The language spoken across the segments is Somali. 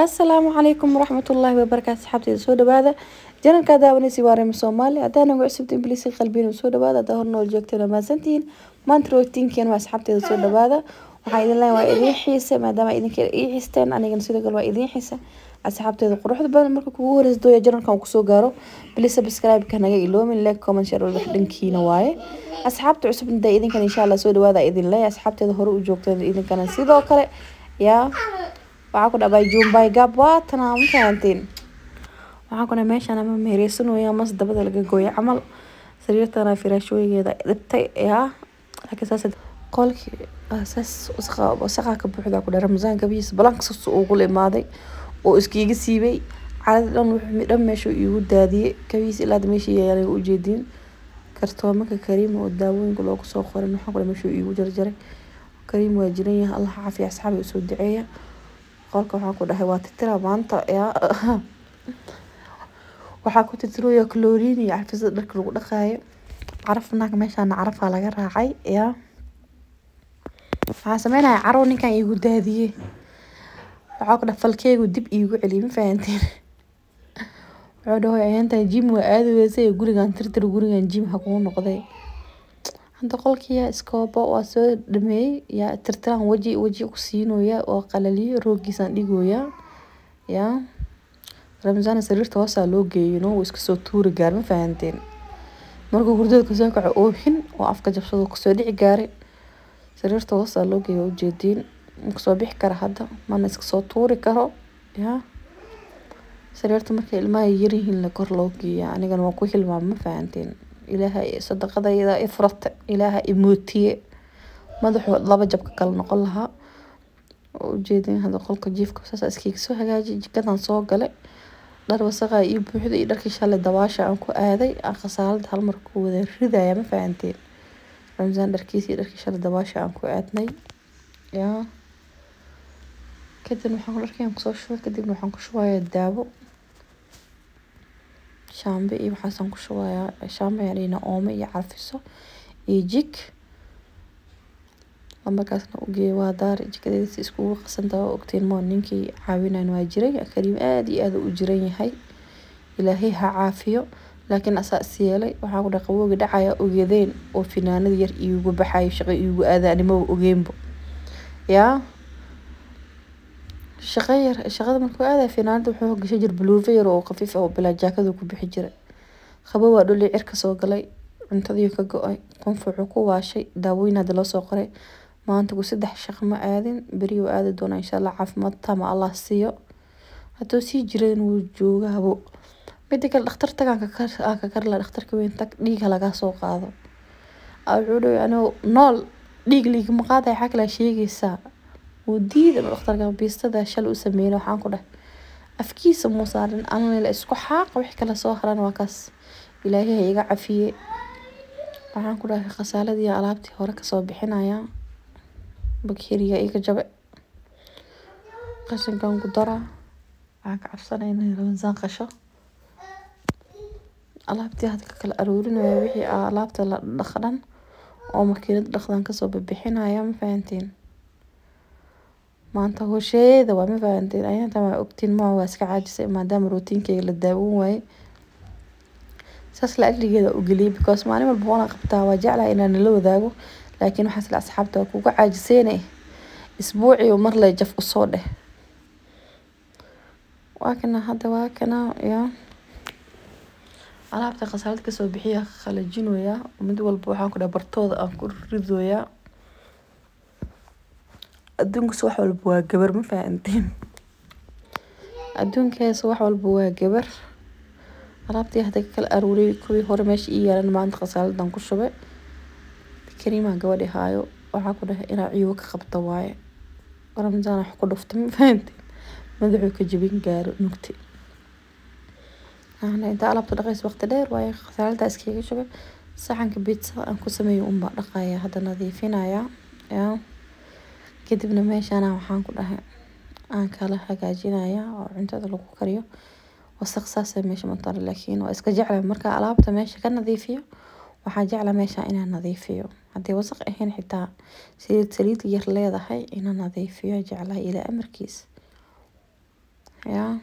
asalaamu calaykum waraxmatullaahi wabarakaatu asxaabteyda soo dhawaada janalkaa daawanaysa waa reema soomaali hadaa nagu cusubta imbliisi qalbiina soo dhawaada hadaa hor nool joogteen waa mahadsantihiin maanta rootiinkiina waa asxaabteeda soo dhawaada waxaa idin leeyahay waa idiin xiisa maadaama idinka ii xisteen anigana sidoo kale waa idiin xiisa asxaabteeda quruxda badan marka kugu horeysa dooya janalkan kusoo gaaro bilis subscribe-ka naga iloomin like comment share walba dhankiina waaye asxaabta cusub inta idinkan insha allah soo dhawaada idin leeyahay asxaabteeda hore u joogteen idinkana sidoo kale yaa waxaa ku dhabay jumbay gab waatana ma fahanteen waxaa ku dhahay meeshaan ama meereysanooya mas dabada laga gooya camal sariirtana firaashooyigeeda dhibtay yaa laakiin saas qolkii saas wasaqaa ka buuxda ku dhahay ramasaan gabihiisa balanka saas ugu imaaday oo iskiiga siibay calada dhan wuxuu dhan meesha iigu daadiyey kabihiisa ilaa meesha yaalay ujeediin kartoomanka kariim oo daawooyinka loogu soo qorin waxaa ku dhahay meesha iigu jarjaray kariim waa jiran yahay allah caafiya asxaabi usoo duceeya qolka waxaa ku dhahay waa titira maanta yaa waxaa ku titirooya chlorine iyo carfisada dharka lagu dhaqaayo caraf naag meeshaana carafaa laga raacay yaa waxaa sameynaya carow ninkan iigu daadiyey waxaa ku dhahay falkeegu dib iigu celiyay ma fahanteen wuxuu dhahoy ayaantan jim waa aadi weysay gurigan tirtir gurigan jim ha kuu noqday hadda qolkiya iskoobo waa soo dhameeyey yaa tirtiraan weji weji ku siinoya oo qalaliyo roogiisaan dhigoya yaa ramzaan sariirta hoosaa loo geeyo no wuu iska soo tuuri gaar ma fahanteen markuu hurdada kasoo kaco oohin oo afka jabsado kasoo dhici gaaray sariirta hoosaa loo geeyo ujeediin kasoo bixi kara hadda mana iska soo tuuri karo yaa sariirta markay ilmaha yaryihiin la kor loo geeya anigana waa ku hilmaama ma fahanteen ilaahay sadaqadayda i furata ilaaha i mootiye madaxuu laba jabka kala noqon lahaa oo ujeedin hada qolka jiifka saas iskiga soo hagaaji jikadan soo galay dhar wasaqa ii buuxda iyo dharkii shalay dabaasha aan ku aaday aan khasaalada hal mar ku wada ridaya ma fahanteen ramsaan dharkiisa iyo dharkii shalay dabaasha aan ku aadnay yaa kadibna waxaan dharkii aan kusoo shubay kadibna waxaan ku shubayaa daawo shaambe iyo waxaasaan ku shubayaa shaambe ayaan dhihina oome iyo carfiso iyo jik markaasna ugeeya waa daari jikadeeda si iskugu qasantaha oo ogteen moo ninkii caawinayn waa jiray kariim aada iyo aada u jiran yahay ilaahay ha caafiyo laakiin asaa is yeelay waxaa ku dhahay qabowga dhacaya ogeedeen oo finaanada yar iigu baxayo shaqo iigu aadaanimo ogeenbo yaa shaqo yar shaqada markuu aadaya finaanada wuxuu gashay jir buluufa yar oo khafiif oo bilaa jaakada ku bixi jiray qabow waa dhulii cirka soo galay cuntadii ka go-ay qunfuucu ku waashay daawooyin hadda loo soo qoray maanta ku saddex shaqo ma aadin beri uu aadi doonaa insha allah caafimaad tama allah siiyo hadduu sii jiran wuu joogaabo mida kale dhakhtar tagaan aan ka karla dhakhtarka weyn tag dhiiga lagaa soo qaado wuxuu dhahay anoo nool dhiig liigama qaadaya xaa kale sheegaysaa wuu diida dhakhtarka biistada shal u sameeyay waxaan ku dhahay afkiisa muu saarin anla isku xaaqa wix kale soo haran waa kaas ilaahay ha iga cafiye waxaan ku dhahay khasaaladii alaabtii hore kasoo bixinaya bakeriga iga jabe qashinkan ku daraa waxaan ka cabsanaya inay ramsaan qasho alaabtii hadda ka kala aroorinaya wixii alaabta la dhaqdhan oo makiinada dhaqdan kasoo bixinaya ma fahanteen maanta hosheeda waa ma fahanteen ayaanta waa ogtiin ma waa iska caajisay maadaama rootiinkeyga la daawan waaye saas la ajligeeda u geliyay because maalin walba waana qabtaa waa jeclahay inaan nala wadaago laakiin waxaas la asxaabta waa kuga caajiseene isbuucii mar lay jaf usoo dheh waa kana hadda waa kana yaa alaabta khasaalad kasoo bixiya qalajinoya mid walba waxaan ku dhahay bartooda aan ku ridoyaa adduunkas wax walba waa gabar ma fahanteen adduunkaas wax walba waa gabar alaabtii hadda ka kala aruuriyay kuwii hore meesha ii yaalan maanta khasaaladan ku shubay kariimaa gabadhi haayo waxaa ku dhahay inaa ciiwo ka qabta waaye ramsaan wax ku dhufta ma fahanteen madaxuu ka jabin gaaro nugti inta alaabta dhaqays waqti dheer waaye khasaalada iskaga shubay saxanka bitsa aan ku sameeyo unbaa dhaqaya hadda nadiifinaya yaa kadibna meeshaana waxaan ku dhahay aan kala hagaajinaya oo cuntada lagu kariyo wasaq saasa meesha matara laakiin waa iska jecla marka alaabta meesha ka nadiifiyo waxaa jecla meesha inaan nadiifiyo haddii wasaq ahayn xitaa saliid saliid yar leedahay inaan nadiifiyo jeclahay ilaa amarkiis yaa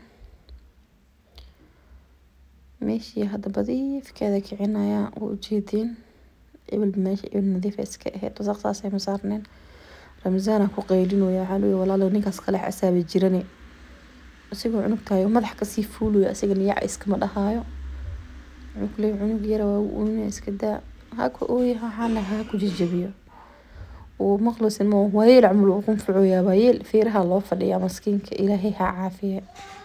meeshii hadda badiifkeeda kicinaya waa ujeediin ebil meesha ebil nadiifa iska ahayd wasaq saasay ma saarneen ramzaana ku qaylinooya waxaa leeyahay walaalo ninkaas kale xisaabi jirane isagoo cunug tahay madax kasii fuulayo asigana yac iskama dhahaayo wuxuu ku leeyahay cunug yara waa uuna iska daa haka ooya waxaan dhahay ha ku jajabiyo uu maqlusin ma waayeel camal uu qunfucoyaa waayeel feeraha loo fadhiyaa maskiinka ilaahay ha caafiye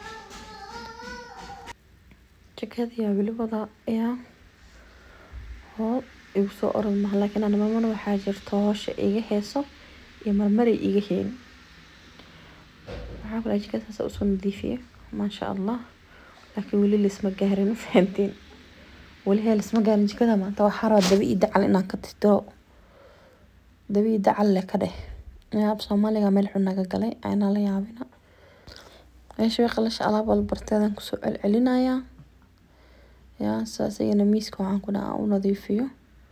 jikadii weli wada yaa hoo igu soo orod maha laakiin ana mamana waxaa jirta hoosha iga heeso iyo marmaray iga heen waxaa kula jikadaas usoo nadiifiye maasha allah laakiin weli laisma gaarin ma fahanteen weli hee laisma gaarin jikada maanta waxaa rabaa daba ii dacal inaan ka tirtiro daba ii dacal le ka dheh yaab soomaaliga meel xun naga galay aynaa la yaabina meesha way qalasha alaab walbarteedan kusoo celcelinayaa yaa saas iyana miiska waxaan ku dhaha u nadiifiyo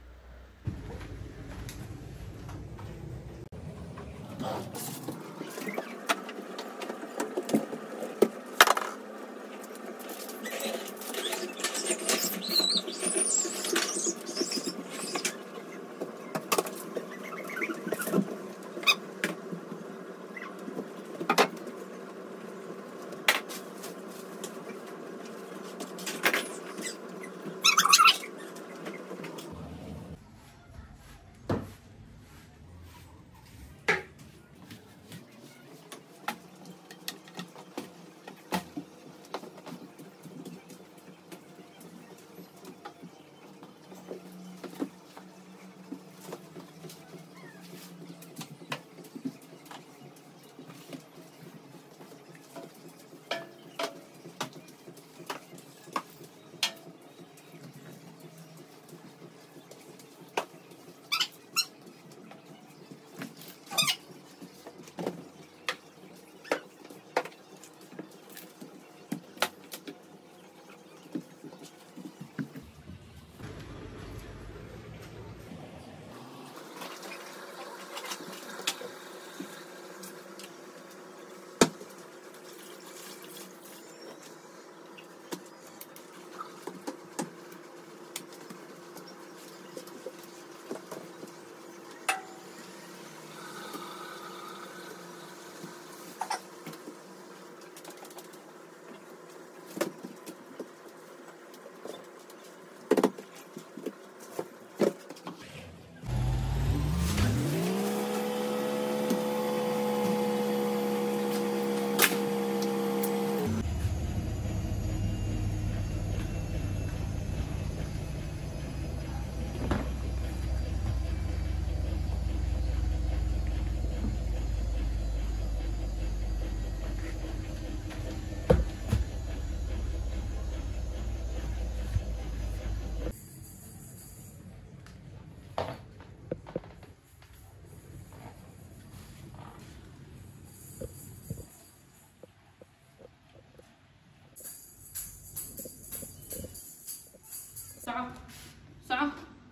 soco soco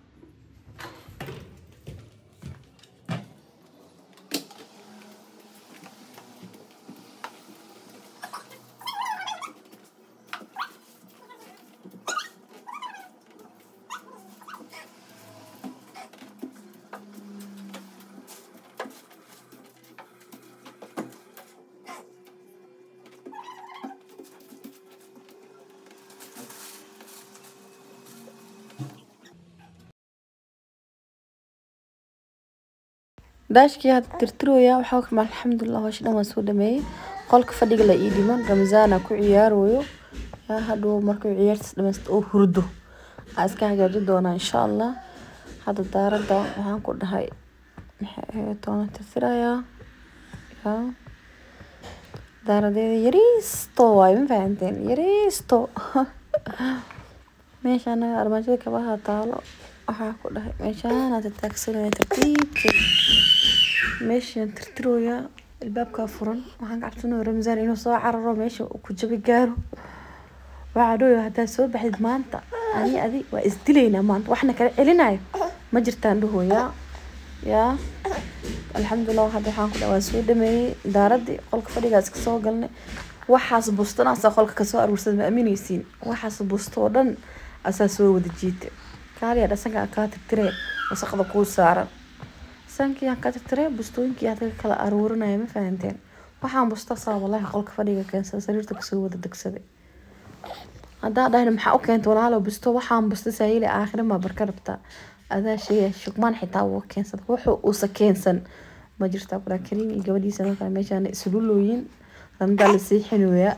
daashkii hadda tirtirooya waxaa kuma alxamdulilah howsha dhan waan soo dhameeyey qolka fadhiga la ii dhiman ramzaana ku ciyaarooyo yaa hadhow markuu ciyaartiis dhameysto oo hurdo aa iska hagaajin doonaa insha allah hadda daaradda waxaan ku dhahay maxay ahayd toona tirtirayaa yaa daaradeeda yariisto waayo ma fahanteen yariisto meeshaan armaajada kabaha taalo waxaa ku dhahay meeshaana tataagsanaya tartiibkeeda meeshaan tirtirooya albaabkaa furan waxaan ka cabsanaya ramzaan inuu soo cararo meesha uu ku jabi gaaro waxaa dhooya haddaad soo baxdid maanta ani adi waa isdilaynaa maanta waxna kala celinayo ma jirtaan dhahooyaa yaa alxamdulilah hadda waxaan ku dhaha waan soo dhameeyey daaradii qolka fadhigaa iska soo galnay waxaas bustan asaa qolka kasoo aruursada ma aamineysiin waxaas busto oo dhan asaa soo wada jiita kaaliya dhasanka kaa tirtiree wasaqda kuu saaran sankii aan ka tirtiree bustooyinkii aan dadka kala aruurinaya ma fahanteen waxaan busta saa walaahi qolka fadhiga keensada sariirta kasoo wada degsaday haddaa dhahna maxaa u keenta walaalo busto waxaan busta saayili aakhira maa barka rabtaa adaa sheegaya shukmaan xitaa wuu keensada wuxuu uusa keensan ma jirta abraa kariim iyo gabadhiisa markaa meeshaan isululooyin randaa la siixinooyaa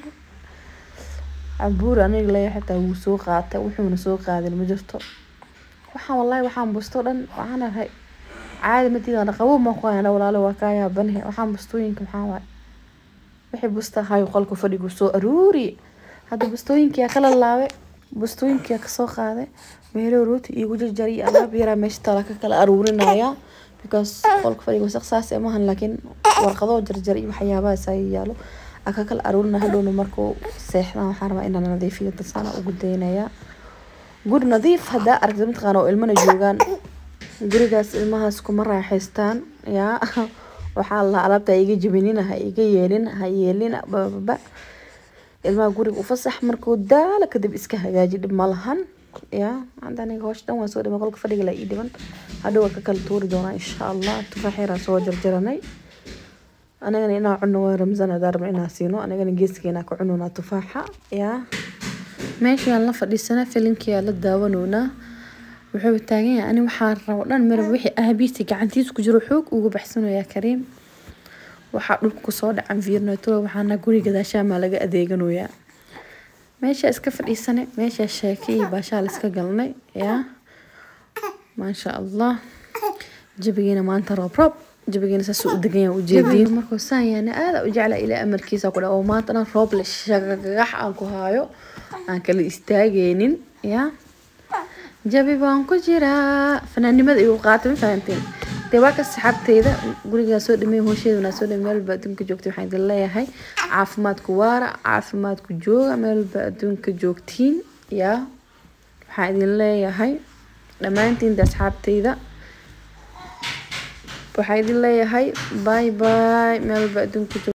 cabuur aniga leeya xitaa wuu soo qaatay wuxuuna soo qaadin ma jirto waxaan wallaahi waxaan busto dhan waxaan ahay caadi madiidana qabow ma ku hayana walaalo waa kaa yaabanahe waxaan bustooyinka maxaa waay wixii busta ahayo qolka fadhigu soo aruuri hadda bustooyinkiyaa kala laabe bustooyinkiyaa kasoo qaaday meelo rooti iigu jarjar iyo alaab yaraa meesha tala ka kala aruurinaya because qolka fadhiga wasaq saas ee maahan laakiin warqadoo jarjar iyo waxyaabahaas ay yaalo aa ka kala aruurina hadhowna markuu seexdaan waxaan rabaa inaan nadiifiyo dasaana ugu daynayaa guri nadiif haddaa aragtid mataqaana oo ilmana joogaan gurigaas ilmahaas kuma raaxaystaan yaa waxaa la alaabta ha iga jebinina ha iga yeelin ha yeelina bababa ilmaha guriga ufasax markuu daala kadib iska hagaaji dhib ma lahan yaa hadda aniga hoosh dhan waan soo dhimay qolka fadhiga la ii dhiban hadhow waa ka kala tuuri doonaa insha allah tufaax yaraa soo jarjaranay anigana inaa cuno waa ramzan hadaa rabna inaa siino anigana geeskeena ka cununaa tufaaxa yaa meeshaan la fadhiisana filinkiyaa la daawanoonaa wuxuu taagan yahay ani waxaa rabo dhan marab wixii aabiisi gacantiisa ku jiro xoog ugu baxsanayaa kariim waxaa dhulka kusoo dhacan viirnatula waxaana guri gadaashaamaa laga adeeganayaa meesha iska fadhiisane meesha sheeke iyo baashaa la iska galnay yaa maasha allah jabigiina maanta roob roob jabigiina saas u degan yahay ujeediin markuu saan yaana aada u jecla ilaa amarkiisa ku dha oo maantana roob le shagagax aan ku haayo aan kala istaageynin yaa jabi baan ku jiraa fanaannimada igu qaatay ma fahanteen dee waa ka saxaabteyda gurigaa soo dhamey hoosheeda wanaa soo dhamey meel walba adduunka joogtay waxaan idin leeyahay caafimaadku waara caafimaadku jooga meel walba adduunka joogtiin yaa waxaan idin leeyahay dhammaantiin de asxaabteyda waxaan idin leeyahay bye bye meel walba adduunka joog